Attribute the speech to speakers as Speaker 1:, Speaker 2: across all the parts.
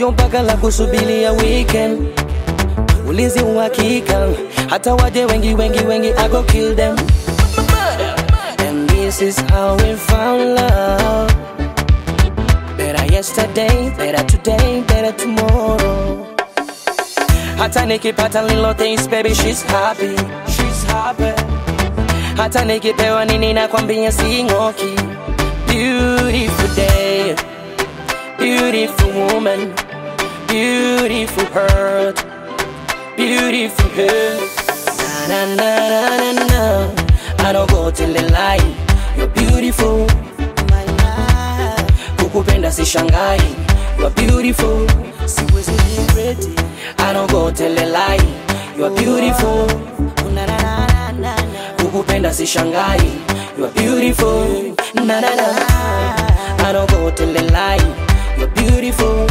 Speaker 1: sio mpaka la kusubilia weekend ulinzi uhakika hata waje wengi wengi wengi I go kill them and this is how we found love better yesterday better today better tomorrow hata nikipata little things baby she's happy she's happy hata nikipewa nini nakwambia sing'oki beautiful day beautiful woman beautiful heart beautiful heart na na na na na na I don't go till the light you're beautiful my life kukupenda si shangai you're beautiful siwezi regret it I don't go till the light you're beautiful na na na na na kukupenda si shangai you're beautiful na na na I don't go till the light you're beautiful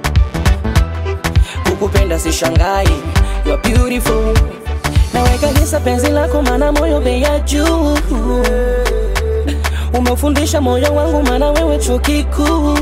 Speaker 1: kukupenda si shangai you're beautiful naweka hisa penzi lako mana moyo bei ya juu umefundisha moyo wangu mana wewe chuo kikuu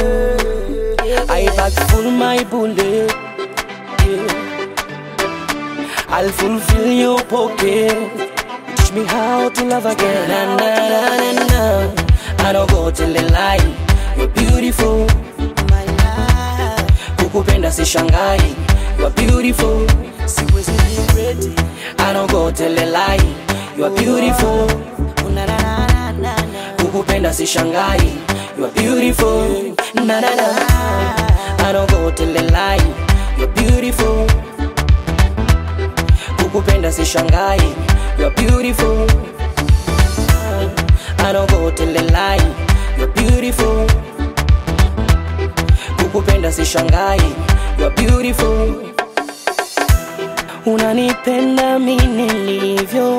Speaker 1: I pack full my bullet yeah. I'll fulfill your pocket Teach me how to love again na, na, na, na, na. I don't go till the light You're beautiful my life Kukupenda si shangai You're beautiful Siwezi regret it I don't go till the light You're beautiful na, na, na, na, na, na. Kukupenda si shangai You're beautiful na, na, na. I don't go till the light You're beautiful Kukupenda si shangai You're beautiful I don't go till the light You're beautiful Kukupenda si shangai You're beautiful Unanipenda mimi nilivyo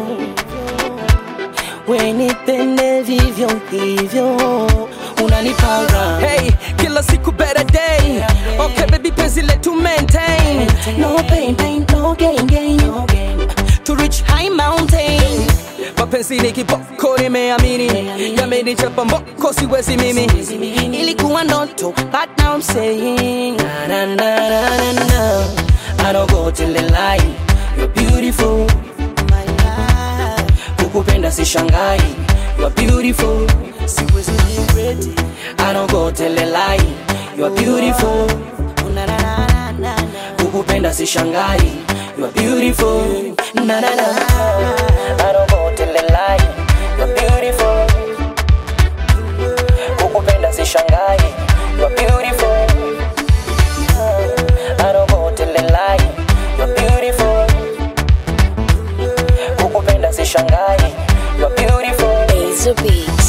Speaker 1: Wenipende vivyo hivyo Unanipara
Speaker 2: Hey, kila siku better day. Okay, baby, penzi letu maintain.
Speaker 1: No pain, pain, no gain, gain, no gain
Speaker 2: To reach high mountain. Mapenzi ni kiboko, nimeamini. Yamenichapa mboko, siwezi mimi.
Speaker 1: Ilikuwa ndoto, but now I'm saying na na na na na na I don't go till the light You're beautiful my life Kukupenda si shangai You're beautiful Siwezi regret it I don't go till the light You're beautiful na na na na na Kukupenda si shangai You're beautiful na na na I don't go till the light You're beautiful kukupenda si shangai you're beautiful I don't go till the light you're beautiful kukupenda si shangai you're beautiful
Speaker 3: Ace beat.